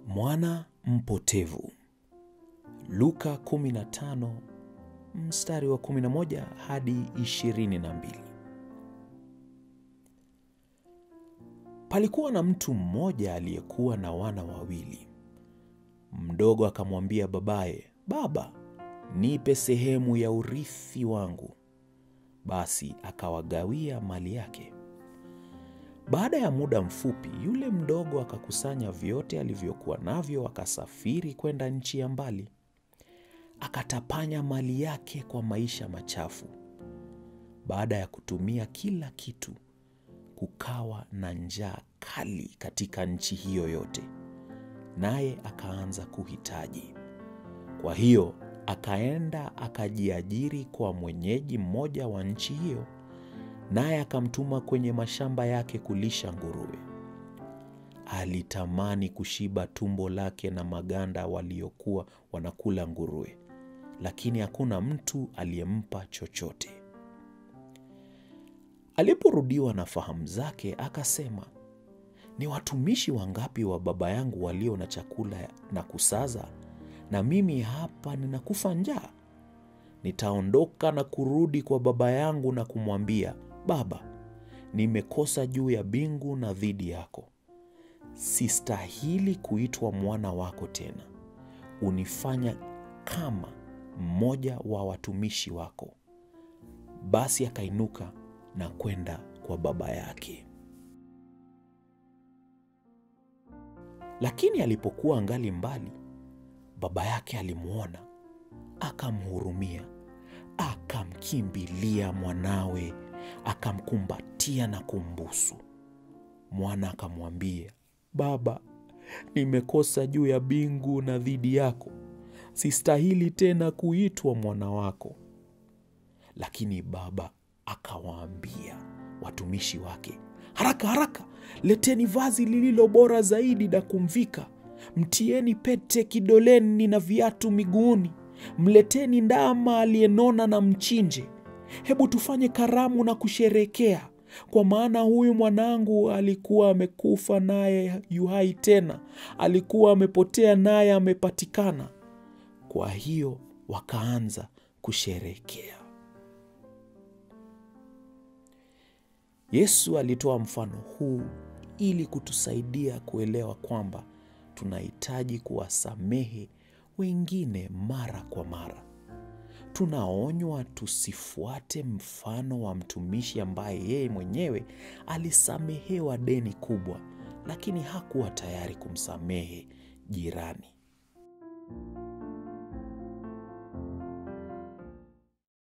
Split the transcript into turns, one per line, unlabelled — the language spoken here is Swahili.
Mwana mpotevu. Luka 15 mstari wa 11 hadi 22. Palikuwa na mtu mmoja aliyekuwa na wana wawili. Mdogo akamwambia babaye, Baba, nipe sehemu ya urithi wangu. Basi akawagawia mali yake. Baada ya muda mfupi, yule mdogo akakusanya vyote alivyokuwa navyo, akasafiri kwenda nchi ya mbali. Akatapanya mali yake kwa maisha machafu. Baada ya kutumia kila kitu, kukawa na njaa kali katika nchi hiyo yote, naye akaanza kuhitaji. Kwa hiyo akaenda akajiajiri kwa mwenyeji mmoja wa nchi hiyo, naye akamtuma kwenye mashamba yake kulisha nguruwe. Alitamani kushiba tumbo lake na maganda waliokuwa wanakula nguruwe, lakini hakuna mtu aliyempa chochote. Aliporudiwa na fahamu zake, akasema, ni watumishi wangapi wa baba yangu walio na chakula na kusaza, na mimi hapa ninakufa njaa? Nitaondoka na kurudi kwa baba yangu na kumwambia, Baba, nimekosa juu ya mbingu na dhidi yako. Sistahili kuitwa mwana wako tena. Unifanya kama mmoja wa watumishi wako. Basi akainuka na kwenda kwa baba yake. Lakini alipokuwa angali mbali, baba yake alimwona, akamhurumia, akamkimbilia mwanawe, akamkumbatia na kumbusu. Mwana akamwambia, Baba, nimekosa juu ya mbingu na dhidi yako, sistahili tena kuitwa mwana wako. Lakini baba akawaambia watumishi wake, haraka haraka, leteni vazi lililo bora zaidi na kumvika, mtieni pete kidoleni na viatu miguuni, mleteni ndama aliyenona na mchinje. Hebu tufanye karamu na kusherekea, kwa maana huyu mwanangu alikuwa amekufa naye yu hai tena, alikuwa amepotea naye amepatikana. Kwa hiyo wakaanza kusherekea. Yesu alitoa mfano huu ili kutusaidia kuelewa kwamba tunahitaji kuwasamehe wengine mara kwa mara. Tunaonywa tusifuate mfano wa mtumishi ambaye yeye mwenyewe alisamehewa deni kubwa, lakini hakuwa tayari kumsamehe jirani.